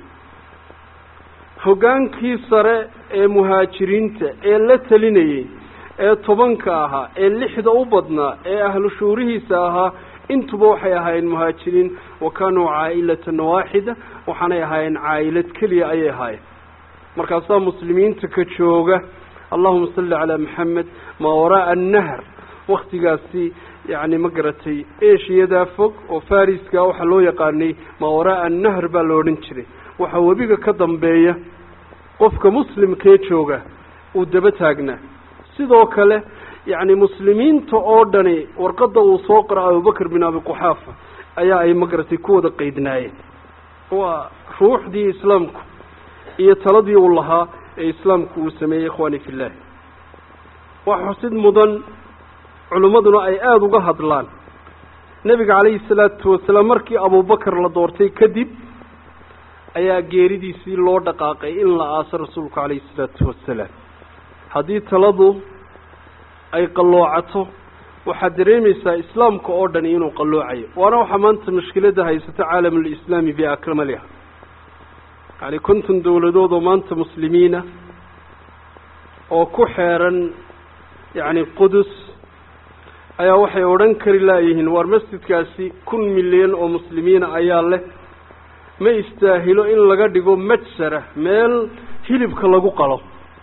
hoggaankii sare ee muhaajiriinta ee la talinayey ee tobanka ahaa ee lixda u badnaa ee ahlu shuurihiisa ahaa intuba waxay ahaayeen muhaajiriin wa kaanuu caa'ilatan waaxida waxaanay ahaayeen caa'ilad keliya ayay ahaayeen markaasaa muslimiinta ka jooga allahuma salli calaa maxamed maa wara'a annahr waktigaasi yacni ma garatay eshiyadaa fog oo fariska waxaa loo yaqaanay maa wara'a annahr baa la odhan jiray waxaa webiga ka dambeeya qofka muslimkee jooga uu daba taagnaa sidoo kale yacni muslimiinta oo dhani warqadda uu soo qora abubakr bin abi quxaafa ayaa ay ma garatay ku wada qeydnaayeen waa ruuxdii islaamku iyo taladii uu lahaa ee islaamku uu sameeyey ikhwaani fillahi wax xusid mudan culimmaduna ay aada uga hadlaan nebiga calayhi salaatu wasalaam markii abubakar la doortay kadib ayaa geeridiisii loo dhaqaaqay in la aaso rasuulku calayhi salaatu wasalaam haddii taladu ay qalloocato waxaad dareemaysaa islaamka oo dhani inuu qalloocayo waana waxaa maanta mushkiladda haysata caalamulislaami biakmaliha yacni konton dowladood oo maanta muslimiina oo ku xeeran yacni qudus ayaa waxay odhan kari laayihiin waar masjidkaasi kun milyan oo muslimiina ayaa leh ma istaahilo in laga dhigo majsara meel hilibka lagu qalo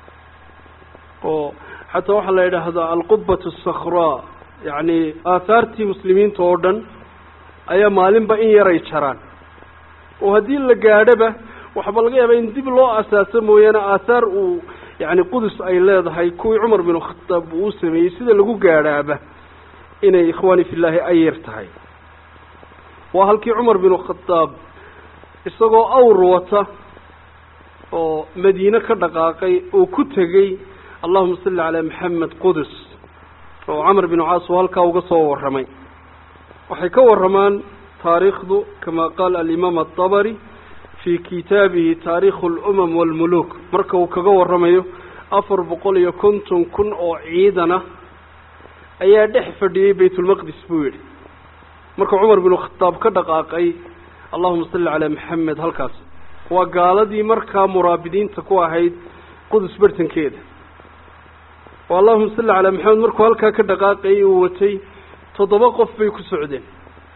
oo xataa waxaa la yidhaahdaa alqubbatu asakhraa yacni aahaartii muslimiinta oo dhan ayaa maalinba in yaray jaraan oo haddii la gaadhoba waxba laga yaabaa in dib loo asaaso mooyaane aathaar uu yacni qudus ay leedahay kuwii cumar binu khataab uu sameeyey sida lagu gaadhaaba inay ikhwaani fillaahi ay yar tahay waa halkii cumar binu khataab isagoo awr wata oo madiine ka dhaqaaqay oo ku tegey allahuma salli calaa maxamed qudus oo camar binu caas oo halkaa uga soo warramay waxay ka warramaan taariikhdu kama qaala alimaam atabari fii kitaabihi taariikhu alumam waalmuluuk marka uu kaga warramayo afar boqol iyo konton kun oo ciidana ayaa dhex fadhiyey baytulmaqdis buu yidhi marka cumar binu khataab ka dhaqaaqay allahuma salli calaa maxamed halkaas waa gaaladii markaa muraabidiinta ku ahayd qudus bartankeeda oo allahuma salli calaa maxamed markuu halkaa ka dhaqaaqayay uu watay toddoba qof bay ku socdeen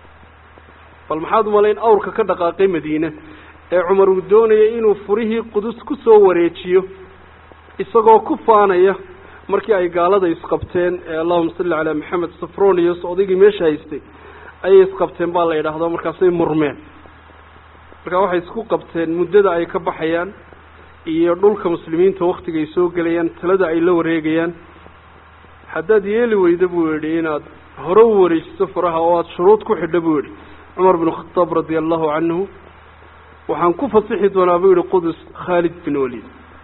bal maxaad umalayn awrka ka dhaqaaqay madiine ee cumar uu doonayay inuu furihii qudus ku soo wareejiyo isagoo ku faanaya markii ay gaalada isqabteen ee allahuma salli calaa maxamed safronius odaygii meesha haystay ayay isqabteen baa la yidhaahdaa markaasay murmeen markaa waxay isku qabteen muddada ay ka baxayaan iyo dhulka muslimiinta waktiga ay soo gelayaan talada ay la wareegayaan haddaad yeeli weyda buu yidhi inaad hore u wareejiso faraha oo aada shuruud ku xidha buu yihi cumar binu khadaab radia allahu canhu waxaan ku fasixi doonaa buu yihi qudus khaalid bin waliid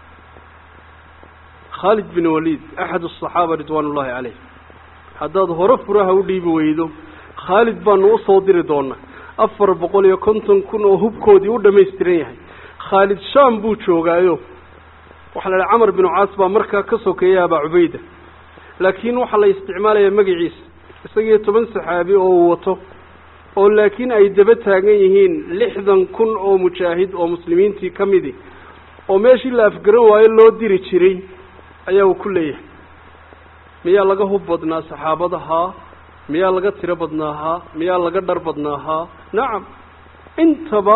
khaalid bin waliid axad asaxaaba ridwaan ullahi caleyh haddaad hore furaha u dhiibi weydo khaalid baanu usoo diri doonaa afar boqol iyo konton kun oo hubkoodii u dhamaystiran yahay khaalid shaam buu joogaayo waxaa la idhaha camar binu caas baa markaa ka sokeeya abaa cubayda laakiin waxaa la isticmaalayaa magaciisa isagiyo toban saxaabi oo uu wato oo laakiin ay daba taagan yihiin lixdan kun oo mujaahid oo muslimiintii ka midi oo meeshii la afgaran waayo loo diri jiray ayaa uu ku leeyahay miyaa laga hub badnaa saxaabada haa miyaa laga tiro badnaa haa miyaa laga dhar badnaa haa nacam intaba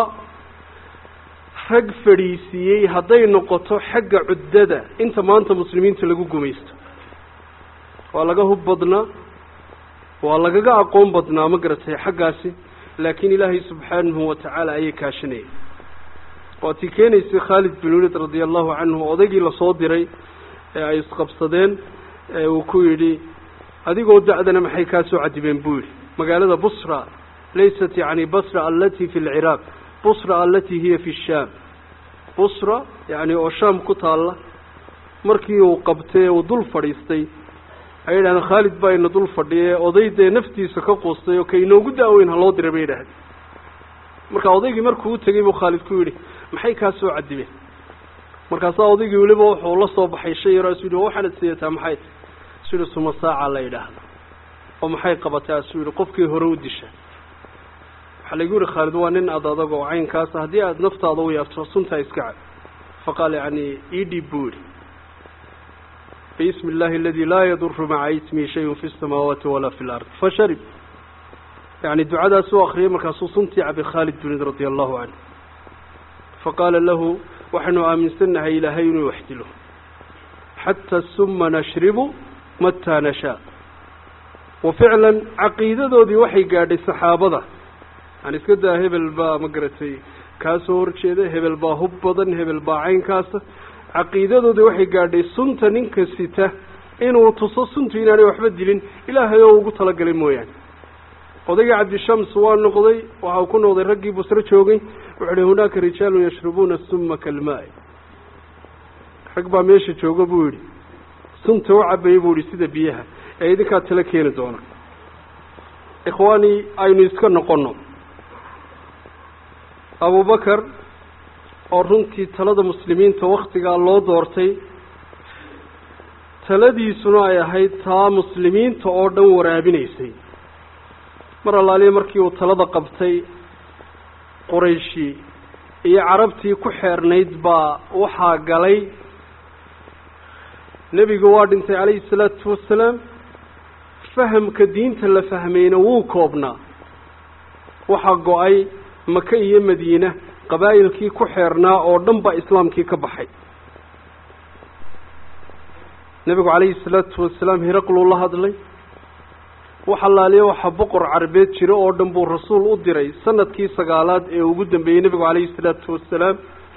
rag fadhiisiiyey hadday noqoto xagga cuddada inta maanta muslimiinta lagu gumaysto waa laga hub badnaa waa lagaga aqoon badnaa ma garatay xaggaasi laakiin ilaahay subxaanahu watacaala ayay kaashanayay waa tii keenaysay khaalid bin waliid radia allahu canhu odaygii lasoo diray ee ay isqabsadeen ee uu ku yidhi adigoo da-dana maxay kaa soo cadibeen buu yidhi magaalada busra laysat yani basra alati fi lciraaq busra alati hiya fi shaam busra yani oo shaam ku taalla markii uu qabtay uu dul fadhiistay ay yidhahdeen khaalid baa ina dul fadhiye oday dee naftiisa ka quustay oo ka inoogu da-weyn ha loo diray bay yidhahdeen marka odaygii markuu u tegey buu khaalid ku yidhi maxay kaa soo cadibeen markaasaa odaygii weliba wuxuu la soo baxay shay yaro asu yidhi waxaanad siyataa maxay ta asu yidhi suma saaca la yidhaahdo oo maxay qabatay asuu yidhi qofkii hore u disha waxaa laygu yihi khaalid waa nin ad adag oo caynkaasa haddii aada naftaada u yaabto suntaa iska cad faqaal yani idhib buu yidhi bismi illahi aladi laa yaduru maca ismihi shayun fi samaawaati walaa fi lard fasharib yani ducadaas u akriyay markaasuu suntii cabay khaalid binid radia allahu canhu faqaala lahu waxaynu aaminsannahay ilaahay inuu wax dilo xata suma nashribu mataa nashaa wa ficlan caqiidadoodii waxay gaadhay saxaabada yani iska daa hebel baa ma garatay kaa soo horjeeda hebel baa hub badan hebel baa caynkaasa caqiidadoodii waxay gaadhay sunta ninka sita inuu tuso suntu inaanay waxba dilin ilaahay oo ugu talagalay mooyaane odaygii cabdishams waa noqday waxa uu ku noqday raggii busro joogay wuxuu uhi hunaaka rijaalun yashrubuuna suma kalmaa-i rag baa meesha jooga buu yidhi sunta u cabayay buu yihi sida biyaha ee idinkaa tala keeni doona ikhwaani aynu iska noqono abubakar oo runtii talada muslimiinta waktigaa loo doortay taladiisuna ay ahayd taa muslimiinta oo dhan waraabinaysay mar allaaliya markii uu talada qabtay qurayshi iyo carabtii ku xeernayd baa waxaa galay nebigu waa dhintay calayhi salaatu wasalaam fahamka diinta la fahmayna wuu koobnaa waxaa go-ay maka iyo madiina qabaa'ilkii ku xeernaa oo dhan baa islaamkii ka baxay nebigu calayhi salaatu wasalaam hiraqluu la hadlay wax allaaliya waxaa boqor carabeed jiro oo dhan buu rasuul u diray sanadkii sagaalaad ee ugu dambeeyey nebigu calayhi salaatu wasalaam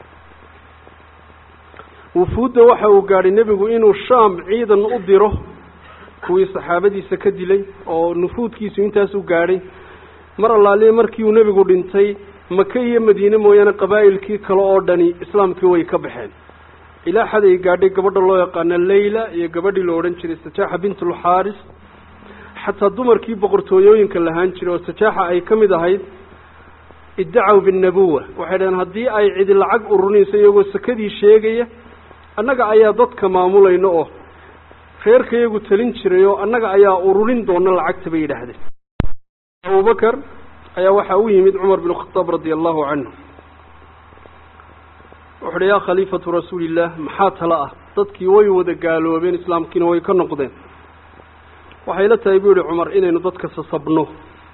wufuudda waxa uu gaadhay nebigu inuu shaam ciidan u diro kuwii saxaabadiisa ka dilay oo nufuudkiisu intaas u gaadhay mar allaaliya markii uu nebigu dhintay maka iyo madiine mooyaane qabaa'ilkii kale oo dhani islaamkii way ka baxeen ilaa xad ay gaadhay gabadha loo yaqaano leyla iyo gabadhii la odhan jiray sajaaxa bintulxaaris xataa dumarkii boqortooyooyinka lahaan jiray oo sajaaxa ay ka mid ahayd iddacaw binnabuwa waxay dhaheen haddii ay cidi lacag ururinayso iyagoo sakadii sheegaya annaga ayaa dadka maamulayno oo reerka iyagu talin jiray oo annaga ayaa ururin doona lacagta bay yidhaahdeen abubakar ayaa waxaa u yimid cumar bin khataab radia allahu canhu wuxu uhi yaa khaliifatu rasuulillaah maxaa tala ah dadkii way wada gaaloobeen islaamkiina way ka noqdeen waxay la tahay buu yihi cumar inaynu dadka sasabno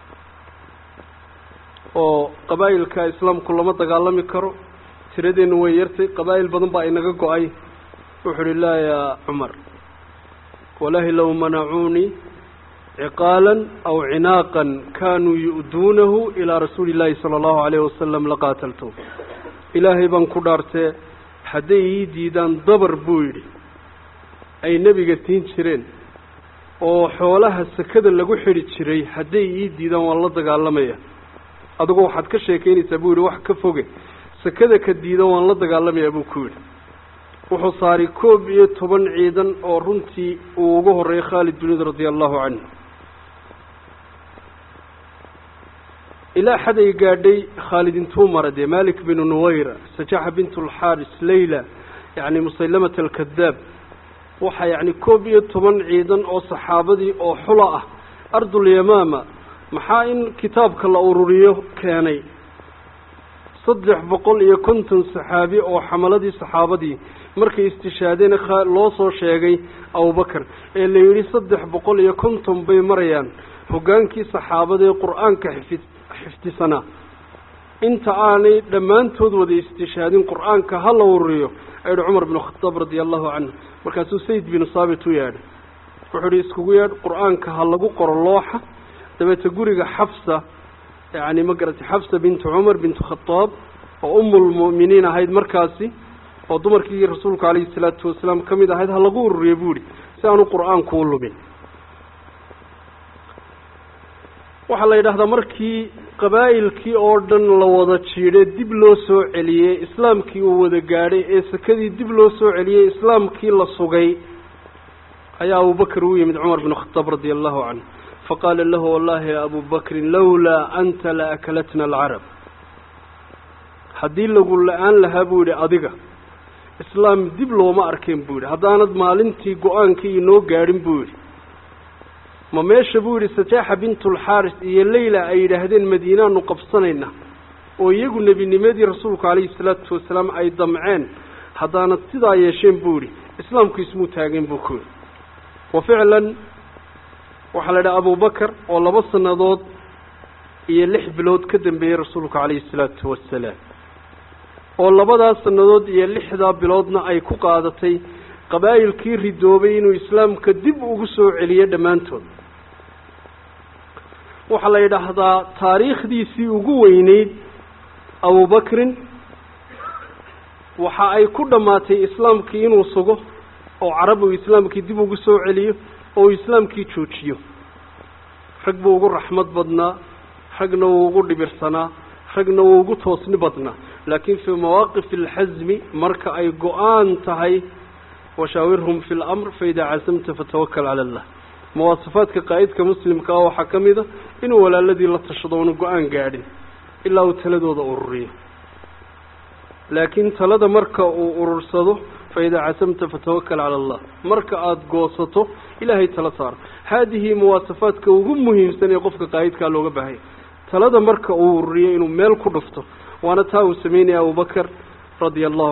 oo qabaa'ilka islaamku lama dagaalami karo tiradeennu way yartay qabaa'il badan baa inaga go-ay wuxuu uhi laa yaa cumar walahi low manacuunii ciqaalan aw cinaaqan kaanuu yu'duunahu ilaa rasuuli illaahi sala allahu alayhi wasalam laqaataltu ilaahay baan ku dhaartee hadday ii diidaan dabar buu yidhi ay nebiga tiin jireen oo xoolaha sakada lagu xidhi jiray hadday ii diidaan waan la dagaalamaya adigoo waxaad ka sheekeynaysaa buu yidhi wax ka foge sakada ka diida waan la dagaalamayaa buu ku yidhi wuxuu saaray koob iyo toban ciidan oo runtii uu ugu horreeyay khaalid binid radia allahu canhu ilaa xad ay gaadhay khaalid intuu mara dee malik binu nuwayra sajaxa bint alxaaris leyla yacni musaylamat alkadaab waxaa yacni koob iyo toban ciidan oo saxaabadii oo xula ah ardulyamaama maxaa in kitaabka la ururiyo keenay saddex boqol iyo konton saxaabi oo xamaladii saxaabadii markay istishaadeen loo soo sheegay abubakar ee la yidhi saddex boqol iyo konton bay marayaan hoggaankii saxaabadaee qur-aanka xifid xifdisanaa inta aanay dhammaantood wada istishaadin qur-aanka ha la ururiyo ayidhi cumar binu khataab radia allahu canhu markaasuu sayd binu saabit u yeedhay wuxuu ihi iskugu yeedh qur-aanka ha lagu qoro looxa dabeete guriga xafsa yacni ma garatay xafsa bintu cumar bintu khataab oo umulmu'miniin ahayd markaasi oo dumarkii rasuulku calayhi salaatu wasalaam ka mid ahayd ha lagu ururiyo buu yihi si aanu qur-aanku u lumin waxaa la yidhahdaa markii qabaa'ilkii oo dhan la wada jiidhay dib loo soo celiyey islaamkii uu wada gaadhay ee sakadii dib loo soo celiyey islaamkii la sugay ayaa abubakar u yimid cumar binu khataab radia allahu canhu faqaala lahu wallahi ya abu bakrin lawlaa anta la akalatna alcarab haddii lagu la-aan lahaa buu yidhi adiga islaam dib looma arkeen buu yidhi haddaanad maalintii go-aankii inoo gaadhin buu yidhi ma meesha buu yidhi sajaaxa bintulxaaris iyo leyla ay yidhaahdeen madiinaanu qabsanayna oo iyagu nebinimadii rasuulku calayhi salaatu wasalaam ay damceen haddaanad sidaa yeesheen buu yidhi islaamku ismuu taageen buu ku yidhi wa ficlan waxaa la idhaha abubakar oo laba sannadood iyo lix bilood ka dambeeyey rasuulku calayhi salaatu wasalaam oo labadaas sannadood iyo lixdaa biloodna ay ku qaadatay qabaa'ilkii ridoobay inuu islaamka dib ugu soo celiyo dhammaantood waxaa la yidhaahdaa taariikhdiisii ugu weyneyd abubakrin waxa ay ku dhammaatay islaamkii inuu sugo oo carab uu islaamkii dib ugu soo celiyo oo uu islaamkii joojiyo rag buu ugu raxmad badnaa ragna wuu ugu dhibirsanaa ragna wuu ugu toosni badnaa laakiin fii mawaaqif alxasmi marka ay go-aan tahay washaawirhum fi lamr faidaa casamta fatawakal cala allah muwaasafaadka qaa'idka muslimka ah waxaa ka mid a inuu walaaladii la tashado oonu go-aan gaadhin ilaa uu taladooda ururiyo laakiin talada marka uu urursado faidaa casamta fatawakal cala allah marka aada goosato ilaahay tala saaro haadihi muwaasafaadka ugu muhiimsan ee qofka qaa'idkaa looga baahaya talada marka uu ururiyo inuu meel ku dhufto waana taa uu sameynaya abubakar radia allahu